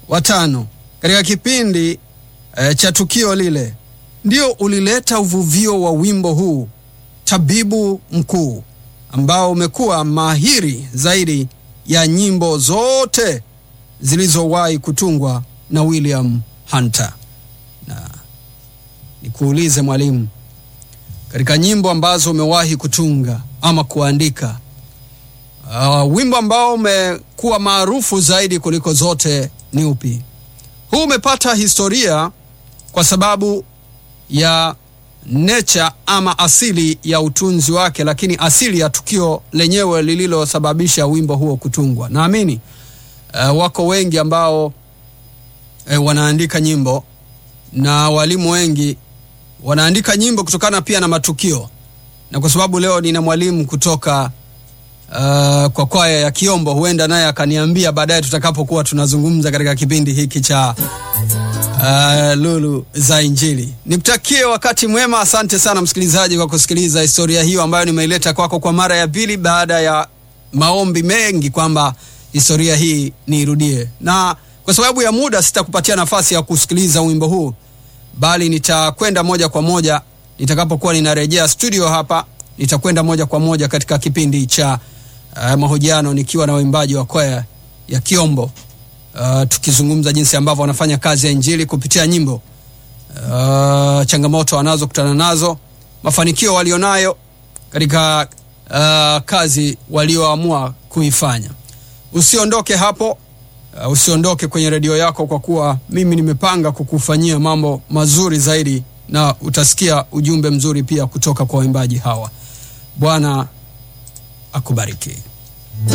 watano katika kipindi e, cha tukio lile ndio ulileta uvuvio wa wimbo huu tabibu mkuu ambao umekuwa mahiri zaidi ya nyimbo zote zilizowahi kutungwa na William Hunter. Na nikuulize mwalimu, katika nyimbo ambazo umewahi kutunga ama kuandika, uh, wimbo ambao umekuwa maarufu zaidi kuliko zote ni upi? Huu umepata historia kwa sababu ya nature ama asili ya utunzi wake, lakini asili ya tukio lenyewe lililosababisha wimbo huo kutungwa. Naamini uh, wako wengi ambao uh, wanaandika nyimbo na walimu wengi wanaandika nyimbo kutokana pia na matukio, na kwa sababu leo nina mwalimu kutoka uh, kwa kwaya ya Kiombo, huenda naye akaniambia baadaye tutakapokuwa tunazungumza katika kipindi hiki cha uh, Lulu za Injili. Nikutakie wakati mwema. Asante sana msikilizaji kwa kusikiliza historia hiyo ambayo nimeileta kwako kwa mara ya pili baada ya maombi mengi kwamba historia hii niirudie, na kwa sababu ya muda sitakupatia nafasi ya kusikiliza wimbo huu, bali nitakwenda moja kwa moja nitakapokuwa ninarejea studio hapa, nitakwenda moja kwa moja katika kipindi cha uh, mahojiano nikiwa na waimbaji wa kwaya ya Kiombo. Uh, tukizungumza jinsi ambavyo wanafanya kazi ya injili kupitia nyimbo, uh, changamoto wanazokutana nazo, mafanikio walionayo katika uh, kazi walioamua kuifanya. Usiondoke hapo, uh, usiondoke kwenye redio yako, kwa kuwa mimi nimepanga kukufanyia mambo mazuri zaidi, na utasikia ujumbe mzuri pia kutoka kwa waimbaji hawa. Bwana akubariki.